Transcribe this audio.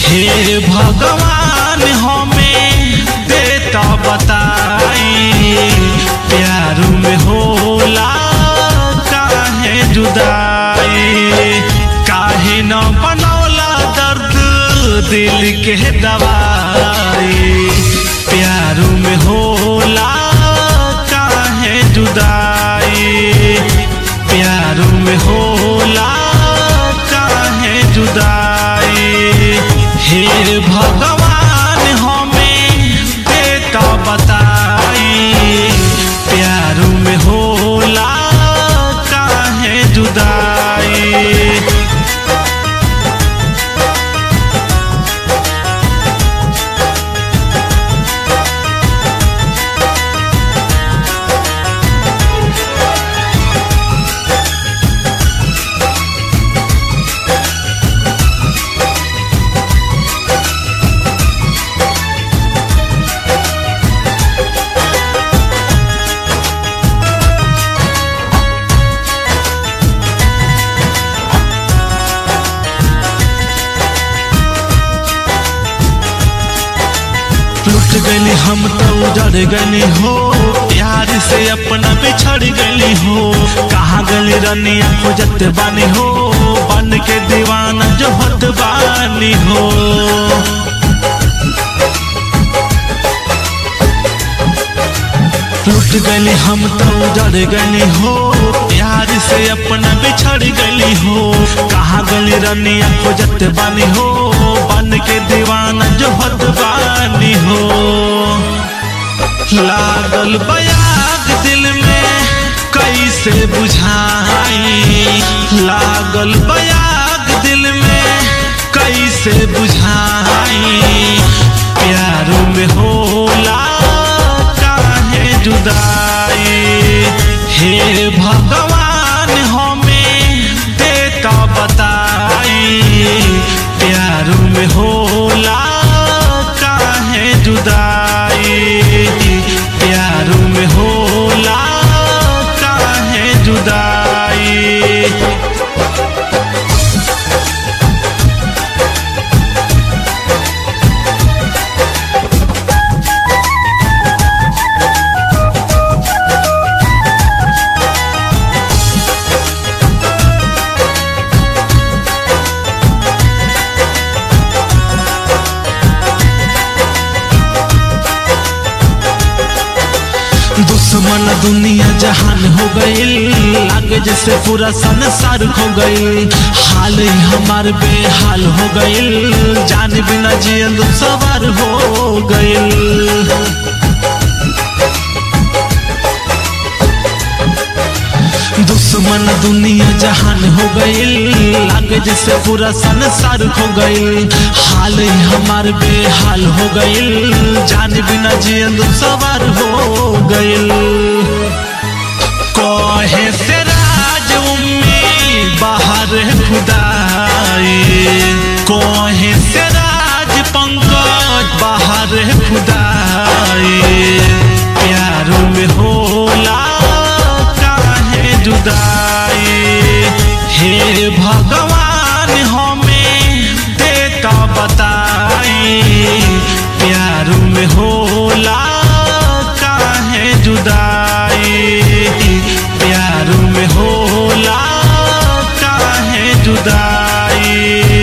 हे भगवान हमें देता बताई प्यार में होला काहे जुदाई काहे न बनौला दर्द दिल के दवाई प्यार में होला काहे जुदाई प्यार में होला काहे जुदाई हे भगवान हमें देता बताई प्यार में होला काहे जुदाई लुट गली हम तो उजड़ गली हो प्यार से अपना बिछड़ गली हो कहाँ गली रनिया खोजत बानी हो बन के दीवाना जो होत बानी हो लुट गली हम तो उजड़ गली हो प्यार से अपना बिछड़ गली हो कहाँ गली रनिया खोजत बानी हो बन के दीवाना जो होत बानी हो लागल बयाग दिल में कैसे बुझाई लागल बयाग दिल में कैसे बुझाई प्यार में होला काहे जुदाई हे भगवान हमें देता बताई प्यार में होला काहे जुदाई प्यार में होला काहे जुदाई दुश्मन दुनिया जहान हो गईल लागे जैसे पूरा संसार खो गईल हाल ही हमार बेहाल हो गईल जान बिना जियल सवार हो गईल दुश्मन दुनिया जहान हो गईल लागे जैसे पूरा संसार खो गईल हाल ही हमार बेहाल हो गईल जान बिना जियल सवार हो गईल कहे से राज उम्मीद बाहर खुदाई कहे से राज पंकज बाहर खुदाई प्यार में होला काहे जुदाई हे भगवान हमें देता बताई प्यार में होला काहे जुदाई प्यार में होला काहे जुदाई